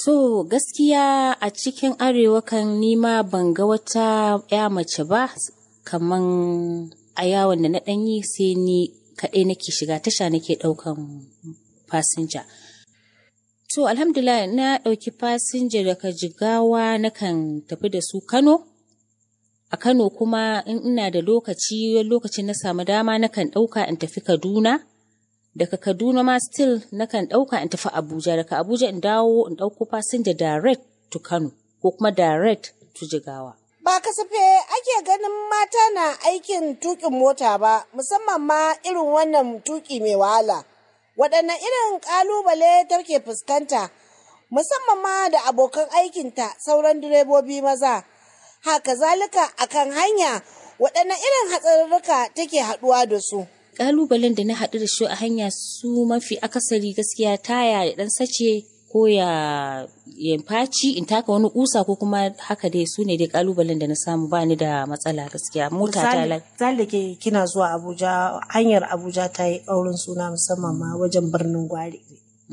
To gaskiya a cikin arewa kan nima ban ga wata ya mace ba kaman a yawon da na ɗanyi sai ni kaɗai nake shiga tasha nake ɗaukan fasinja. To alhamdulillah na ɗauki fasinja daga jigawa nakan tafi da su Kano. A Kano kuma in ina da lokaci lokacin na samu dama nakan ɗauka in tafi Kaduna. Daga Kaduna ma still nakan ɗauka in tafi Abuja. Daga Abuja in dawo in ɗauko fasinja direct to Kano ko kuma direct to Jigawa. Ba kasafe ake ganin mata na aikin tuƙin mota ba, musamman ma irin wannan tuƙi mai wahala. Waɗanne irin ƙalubale take fuskanta, musamman ma da abokan aikinta sauran direbobi maza. Haka zalika akan hanya waɗanne irin hatsarurruka take haɗuwa da su. Ƙalubalen da na haɗu da shi a hanya su mafi akasari gaskiya taya ya ɗan sace ko ya ya faci in taka wani kusa ko kuma haka dai su ne dai ƙalubalen da na samu ba ni da matsala gaskiya mota ta lai. Misali ke kina zuwa Abuja, hanyar Abuja ta yi ƙaurin suna musamman ma wajen birnin Gwari.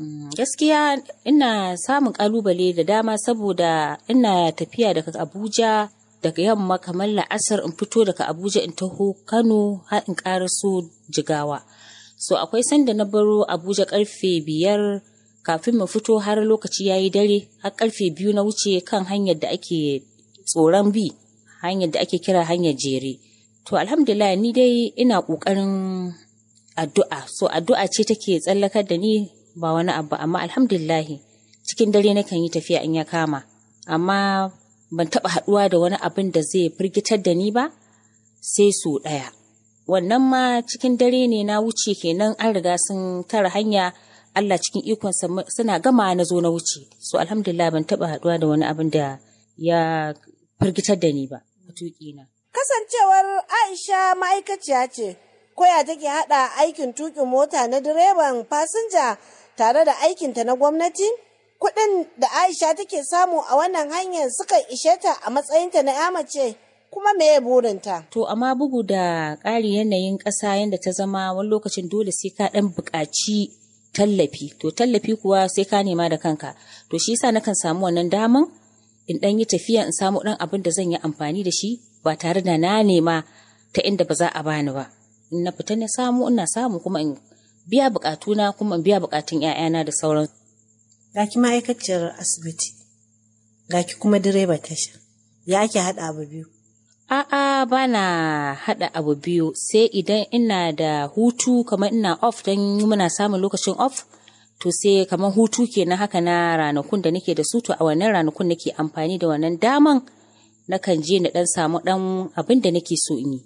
Gaskiya ina samun ƙalubale da dama saboda ina tafiya daga Abuja daga yamma kamar la'asar in fito daga Abuja in taho Kano har in ƙaraso Jigawa. So akwai sanda na baro Abuja karfe biyar kafin mu fito har lokaci ya yi dare har karfe biyu na wuce kan hanyar da ake tsoron bi hanyar da ake kira hanyar jere. To alhamdulillah ni dai ina ƙoƙarin addu'a so addu'a ce take tsallakar da ni ba wani abu amma alhamdulillah cikin dare nakan yi tafiya in ya kama amma ban taɓa haɗuwa da wani abin da zai firgitar da ni ba sai su ɗaya. Wannan ma cikin dare ne na wuce kenan an riga sun tara hanya Allah cikin ikonsa suna gama na zo na wuce. So alhamdulillah ban taɓa haɗuwa da wani abin da ya firgitar da ni ba a tuƙina. Kasancewar Aisha ma'aikaciya ce, koya take haɗa aikin tuƙin mota na direban fasinja tare da aikinta na gwamnati? Kuɗin da Aisha take samu a wannan hanyar sukan ishe ta a matsayinta na ya mace kuma me burinta? To amma bugu da ƙari yanayin ƙasa yadda ta zama wani lokacin dole sai ka ɗan buƙaci tallafi. To tallafi kuwa sai ka nema da kanka. To shi yasa nakan samu wannan daman in ɗan yi tafiya in samu ɗan abin da zan yi amfani da shi ba tare da na nema ta inda ba za a bani ba. In na fita na samu ina samu kuma in biya buƙatuna kuma in biya buƙatun 'ya'yana da sauran. Ga ki ma'aikaciyar asibiti, ga ki kuma direba tasha, ya ake haɗa abu biyu. A'a ba na haɗa abu biyu sai idan ina da hutu kamar ina off don muna samun lokacin off to sai kamar hutu kenan haka na ranakun da nake da su to a wannan ranakun nake amfani da wannan daman nakan je na ɗan samu ɗan abin da nake so in yi.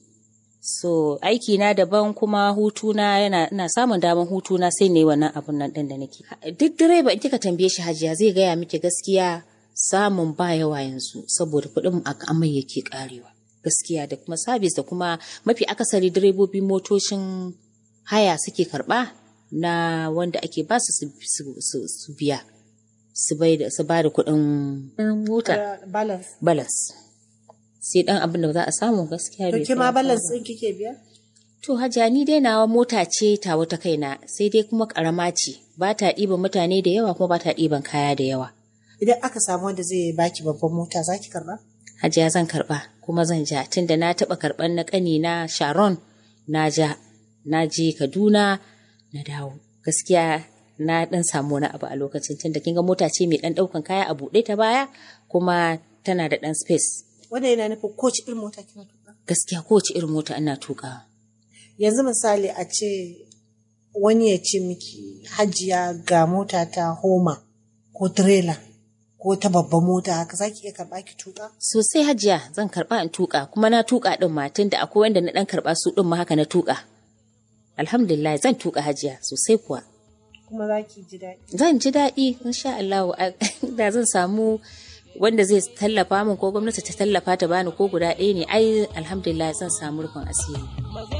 So aiki na daban kuma hutuna yana ina samun daman hutuna sai ne wannan abun nan ɗin da nake. Duk direba in kika tambaye shi hajiya zai gaya miki gaskiya samun ba yawa yanzu saboda kuɗin amai yake karewa. Gaskiya da kuma sabis da kuma mafi akasari direbobi motocin haya suke karɓa na wanda ake ba su su biya su ba da kuɗin mota. Balance. Balance. sai dan abin da za a samu gaskiya bai To ma balance ɗin kike biya? To hajiya ni dai nawa mota ce ta wata kaina sai dai kuma karama ce ba ta ɗiban mutane da yawa kuma ba ta ɗiban kaya da yawa. Idan aka samu wanda zai baki babban mota za ki karɓa? Hajiya zan karɓa kuma zan ja tunda na taɓa karɓan na ƙani na Sharon na ja na je Kaduna na dawo. Gaskiya na ɗan samu wani abu a lokacin tunda kin ga mota ce mai ɗan ɗaukan kaya a buɗe ta baya kuma tana da ɗan space. Wanda yana nufin kowace irin mota kina tuka? Gaskiya kowace irin mota ina tuka. Yanzu misali a ce wani ya ce miki hajiya ga mota ta homa ko trailer ko ta babban mota haka za ki iya karɓa ki tuka? Sosai hajiya zan karɓa in tuka kuma na tuka ɗin ma tunda akwai wanda na ɗan karɓa su ɗin ma haka na tuka. Alhamdulillah zan tuka hajiya sosai kuwa. Kuma za ki ji daɗi? Zan ji daɗi insha Allah da zan samu wanda zai tallafa min ko gwamnati ta tallafa ta bani ko guda ɗaya ne ai alhamdulillah zan samu rufin asiri.